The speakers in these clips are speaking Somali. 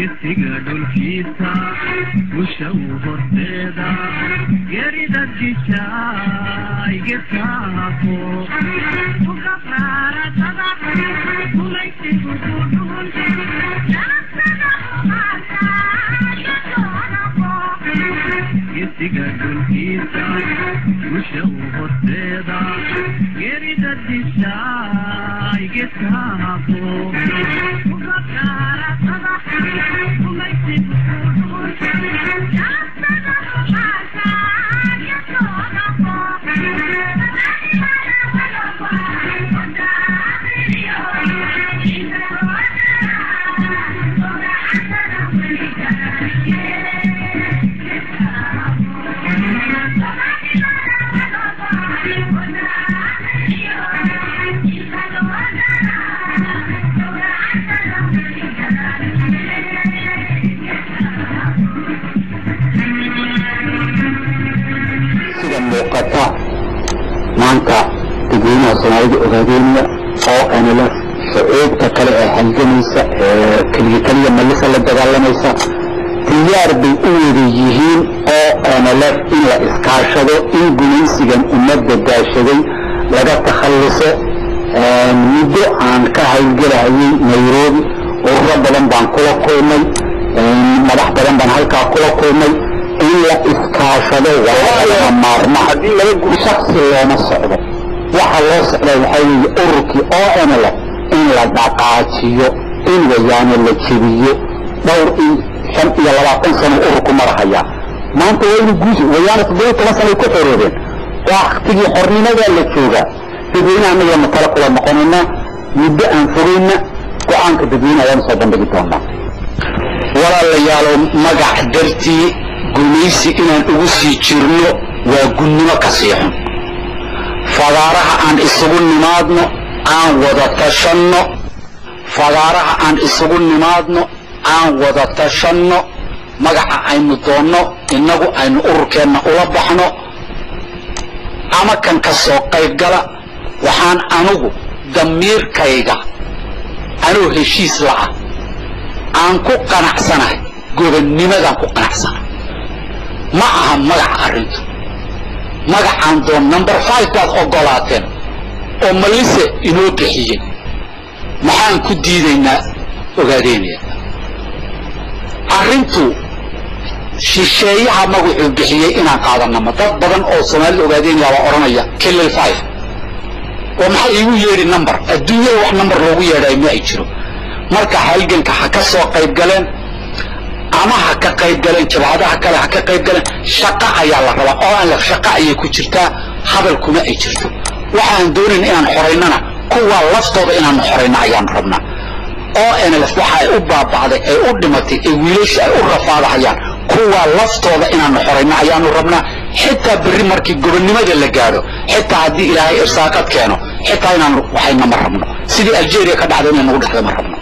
gesiga dhulkiisa gusha u horteeda gerida jijay gesaafo gesiga dhulkiisa gusha u horteeda gerida jijay gesaafo sida muuqata maanta dadweynaha soomaalida ogaadeynaya oo nlf shucuubta kale ee halgamaysa ee keliya keliya malisa la dagaalamaysa diyaar bay u wada yihiin oo nlf in la iskaashado in gumaysigan ummadda daashaday laga takhalluso muddo aan ka hawlgelahayay nairobi ururo badan baan kula kulmay madax badan baan halkaa kula kulmay in la iskaashado waa lama maarma haddii laga guri shaksi looma socdo waxa loo socda waxaa weeye ururkii oo nlf in la dhaqaajiyo in wayaano la jebiyo dhowr iyo shan iyo labaatan sano ururku marahayaa maanta waa inu guusi wayaano toddoba toban sanay ku xoroobeen waktigii xornimadaa la joogaa dadweynaha annaga matala kula noqonayna muddo aan fogayna go-aanka dadweynaha ayaan soo bandhigi doonaa walaalayaalow magac dartii gumaysi inaan ugu sii jirno waa gunnimo ka sii xun fadaaraha aan isugu nimaadno aan wada tashanno fadaaraha aan isugu nimaadno aan wada tashanno magaca aynu doonno innagu aynu ururkeenna ula baxno ama kan ka soo qaybgala waxaan anugu damiirkayga anuu heshiis la'ah aan ku qanacsanahay gobannimadaan ku qanacsanahay ma aha magaca arrintu magacaan doon number five baad oggolaateen oo malise inoo bixiyey maxaan ku diidaynaa ogaadeynaya arrintu shisheeyaha magacuu bixiyey inaan qaadanama dad badan oo soomaalida ogaadeynaya baa odhanaya kilil five oo maxaa iigu yeedhi number adduunyada wax number loogu yeedhayo ma ay jiro marka halganka ha ka soo qayb galeen ama ha ka qayb galeen jabhadaha kale ha ka qayb galeen shaqo ayaa la rabaa oo aan la shaqo ayay ku jirtaa hadal kuma ay jirto waxaan doonayn inaan xoraynana kuwa laftooda inaan xorayno ayaan rabnaa oo nlf waxa ay u baaba'day ay u dhimatay ee wiilasha ay u rafaadahayaan kuwa laftooda inaanu xorayno ayaanu rabnaa xitaa berri markii gobonnimada la gaadho xitaa haddii ilaahay irsaaqad keeno xitaa inaanu waxayna ma rabno sidii algeria ka dhacda inay nagu dhexda ma rabno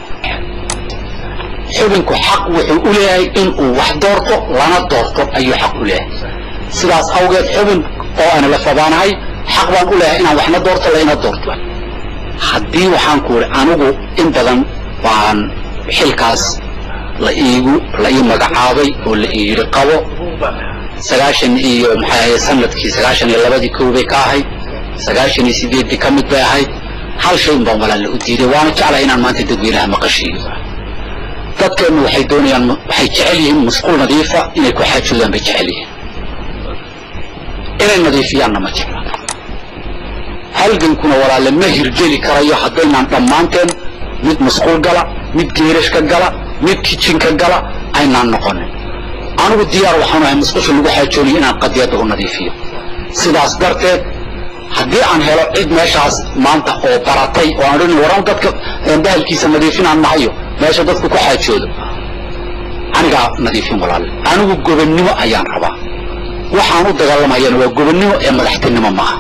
xubinku xaq wuxuu u leeyahay inuu wax doorto lana doorto ayuu xaq u leeyahay sidaas awgeed xubin oo aan la fabaanahay xaq baan u leeyahay inaan waxna doorto layna doorto haddii waxaan ku idhi anigu in badan baan xilkaas la iigu la ii magacaabay oo la ii yidhi qabo sagaashan iyo maxay ahayd sanadkii sagaashan iyo labadii kow bay ka ahayd sagaashan iyo sideeddii ka mid bay ahayd hal shay un baan walaalle u diiday waana jeclahay inaan maanta dadweynaha maqashiiyo dadkeennu waxay doonayaan waxay jecel yihiin musquul nadiifa inay ku xaajoodaan bay jecel yihiin inay nadiifiyaanna ma jecla halgankuna walaalle ma hirgeli karayo haddaynaan dhammaanteen mid musquul gala mid geerashka gala mid kijinka gala aynaan noqonin anigu diyaar waxaan ahay musqusha lagu xaajoonayo inaan qadiyadda u nadiifiyo sidaas darteed haddii aan helo cid meeshaas maanta oo baratay oo aan odhan waran dadka bahalkiisa nadiifinaan nahayo meesha dadku ku xaajoodo anigaa nadiifin walaalle anigu gobonnimo ayaan rabaa waxaan u dagaalamayana waa gobonnimo ee madaxtinimo maaha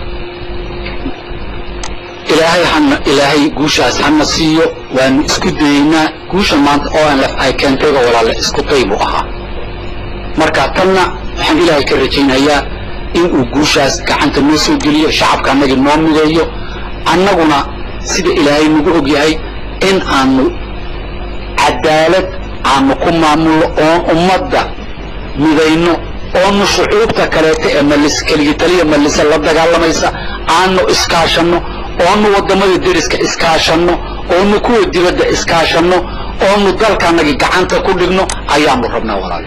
ilaahay hana ilaahay guushaas hana siiyo waanu isku dayeynaa guusha maanta oo aan lef ay keentayba walaalle isku day buu ahaa marka tanna waxaan ilaahay ka rajaynayaa inuu guushaas gacanta noo soo geliyo shacabka annagii noo mideeyo annaguna sida ilaahay nagu og yahay in aanu cadaalad aanu ku maamulno oon ummadda midayno oonu shucuubta kaleeta ee malis keligitaliya malise la dagaalamaysa aanu iskaashanno oonu waddamada deriska iskaashanno oonu kuwa dibadda iskaashanno oonu dalkanagi gacanta ku dhigno ayaanu rabnaa walaal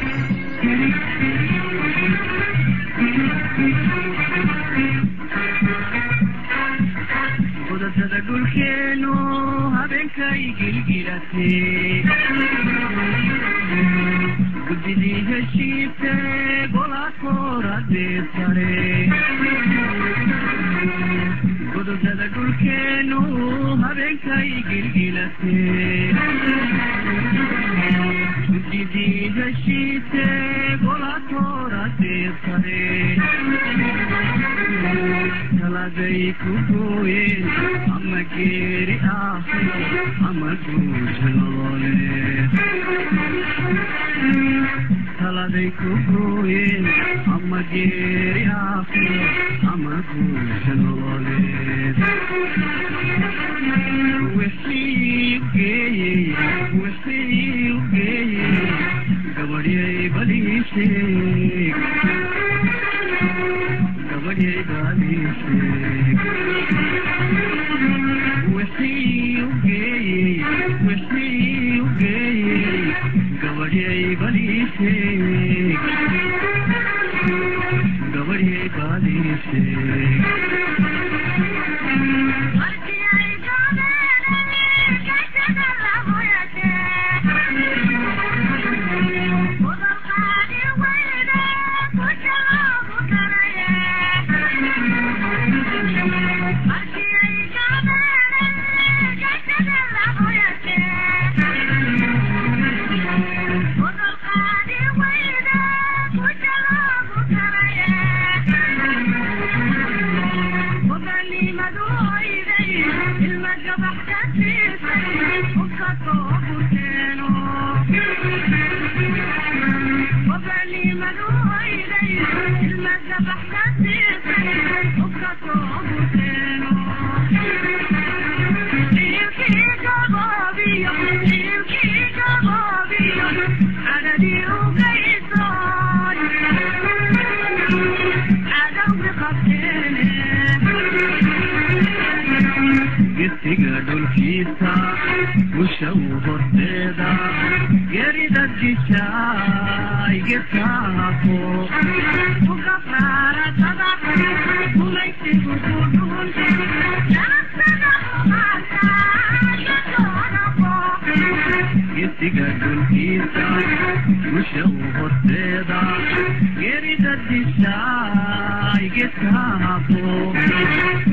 qodobada dhulkeenu habeenkay gilgilatee guddidii heshiise golaakoradee sare qodobada dhulkeenu habeenkay gilgilatee guddidii heshiise golaakoradee sare taladay ku gooyeen ama geeri aakhiro ama guusha nololeed taladay ku gooyeen ama geeri aakhiro ama guusha nololeed wixii u geeyey wixii u geeyey gabadhyay balii sheeg gabadhyay balii sheeg wixii u geeyey wixii u geeyey gabadhyay balii sheeg gabadhyay balii sheeg gesiga dhulkiisa ushaw horteeda gerida dishaay gesaafo gesiga dhulkiisa ushaw horteeda gerida dishaay gesaafo